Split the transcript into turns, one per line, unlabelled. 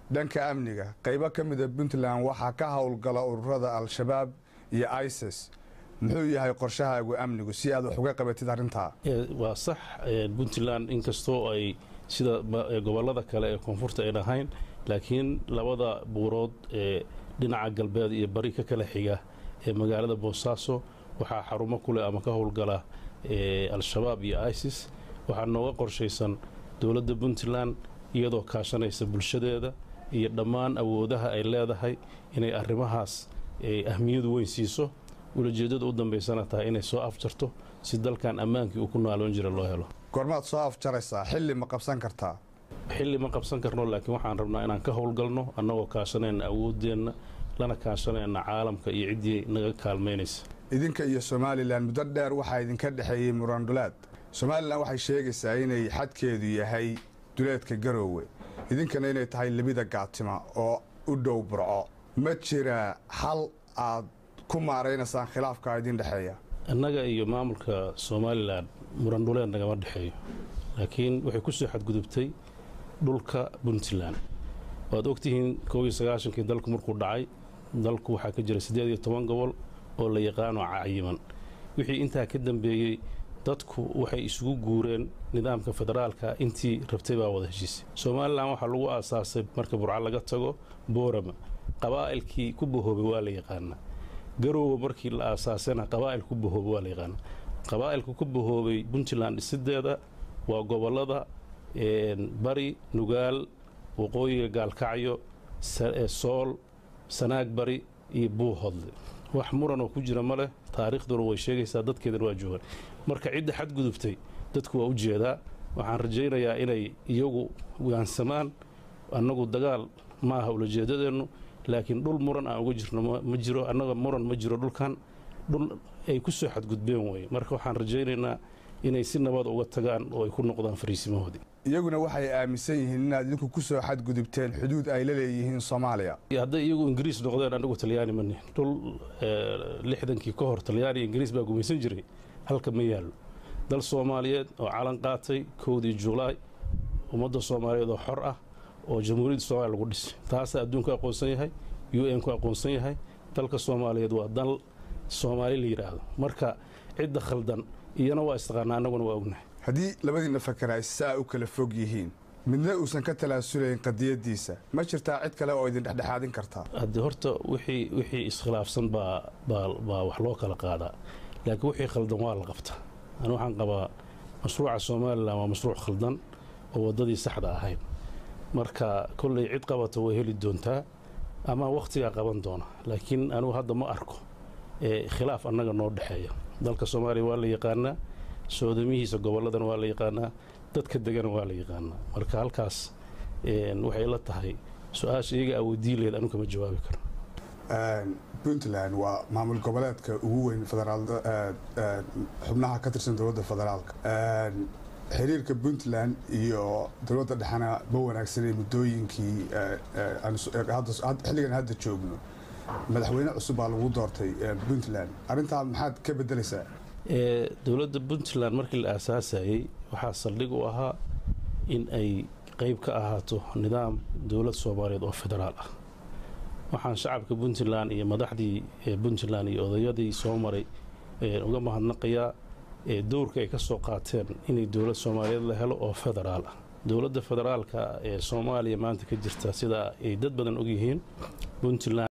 dhanka amniga qaybo ka mida puntland waxaa ka howlgala ururada al-shabaab iyo isis muxuu yahay qorshahaagu amnigu si aad wax uga qabatid arrintaa
waa sax puntland inkastoo ay sida gobolada kale ee koonfurta ay dhahayn laakiin labada buurood ee dhinaca galbeed iyo bari ka kala xiga ee magaalada boosaaso waxaa xarumo kuleh ama ka howlgala al-shabaab iyo isis waxaa nooga qorshaysan dowladda puntland iyadoo kaashanaysa bulshadeeda iyo dhammaan awoodaha ay leedahay inay arrimahaas ahmiyadu weyn siiso ulajeeddada u dambaysana tahay inay soo afjarto si dalkan ammaankii uu ku naaloon jira loo helo
goormaad soo afjaraysaa xilli ma qabsan kartaa
xilli ma qabsan karno laakiin waxaan rabnaa inaan ka howlgalno annagoo kaashanayna awooddeenna lana kaashanayna caalamka iyo ciddii naga kaalmaynaysa
idinka iyo somalilan muddo dheer waxaa idinka dhexeeyey murandulaad somalilan waxay sheegaysaa inay xadkeedu yahay duleedka garoowe idinkana inay tahay lebida gaatima oo u dhow burco ma jira xal aad ku maaraynaysaan khilaafka idin dhexeeya
annaga iyo maamulka somalilan murandhuleed nagama dhexeeyo laakiin waxay ku soo xadgudubtay dhulka puntland waad ogtihiin koob iyo sagaashankii dalku markuu dhacay dalku waxaa ka jira siddeed iyo toban gobol oo la yaqaano cayiman wixii intaa ka dambeeyey dadku waxay isugu guureen nidaamka federaalka intii rabtay baa wada heshiisay somalilan waxaa lagu aasaasay marka burca laga tago boorama qabaa'ilkii ku bahoobay waa la yaqaanaa garoowe markii la aasaasayna qabaa'il ku bahoobay waa la yaqaanaa qabaa'ilka ku bahoobay puntland dhisideeda waa gobollada bari nugaal waqooyiga gaalkacyo sool sanaag bari iyo buuhodle wax muran oo ku jira ma leh taariikhduna way sheegaysaa dadkeedana waa joogaan marka cidda xadgudubtay dadku waa u jeedaa waxaan rajaynayaa inay iyagu waansamaan annagu dagaal ma aha ulajeedadeennu laakiin dhul muran aan uga jirno ma jiro annaga muran ma jiro dhulkan dhul ay ku soo xadgudbeen weye marka waxaan rajaynaynaa inay si nabad uga tagaan oo ay ku noqdaan fariisimahoodii
iyaguna waxay aaminsan yihiin inaad idinku ku soo xadgudubteen xuduud ay la leeyihiin soomaaliya
hadday iyagu ingiriis noqdeen anagu talyaani mani dhul lixdankii ka hor talyaani ingiriis baa gumaysan jiray halka ma yaallo dal soomaaliyeed oo calan qaatay kowdii julaay ummadda soomaaliyeed oo xor ah oo jamhuuriyadda soomaliya lagu dhisay taasaa adduunku aqoonsan yahay u n ku aqoonsan yahay dalka soomaaliyeed waa dal soomaali la yidhaahdo marka cidda khaldan iyana waa istaqaanaa annaguna waa ognahay
haddii labadiinna fakar ay saa u kala fog yihiin midna uusan ka talaasulayn qadiyaddiisa ma jirtaa cid kale oo idin dhexdhexaadin kartaa
haddii horta wixii wixii iskhilaafsan baa baa baa wax loo kala qaadaa laakiin wixii khaldan waa la qabtaa ani waxaan qabaa mashruuca somalilan waa mashruuc khaldan oo waddadii saxda ahayn marka kollay cid qabata way heli doontaa ama wakhtigaa qaban doona laakiin anigu hadda ma arko khilaaf annaga noo dhexeeya dalka soomaaliya waa la yaqaanaa soodamihiisa gobolladana waa la yaqaanaa dadka degana waa la yaqaanaa marka halkaas waxay la tahay su-aasha iyaga awoodii leed anu kama jawaabi karo
puntland waa maamul goboleedka ugu weyn xubnaha ka tirsan dowladda federaalka xiriirka puntland iyo dowladda dhexena ma wanaagsanay muddooyinkii xilligan hadda joogno madaxweyne cusub baa lagu doortay puntland arrintaa maxaad ka bedelaysaa
dowladda puntland markii la aasaasayey waxaa saldhig u ahaa in ay qayb ka ahaato nidaam dowlad soomaaliyeed oo federaal ah waxaan shacabka puntland iyo madaxdii puntland iyo odayadii soo maray uga mahadnaqayaa dowrka ay ka soo qaateen inay dowlad soomaaliyeed la helo oo federaal ah dowladda federaalka ee soomaaliya maanta ka jirta sida ay dad badan ogyihiin puntland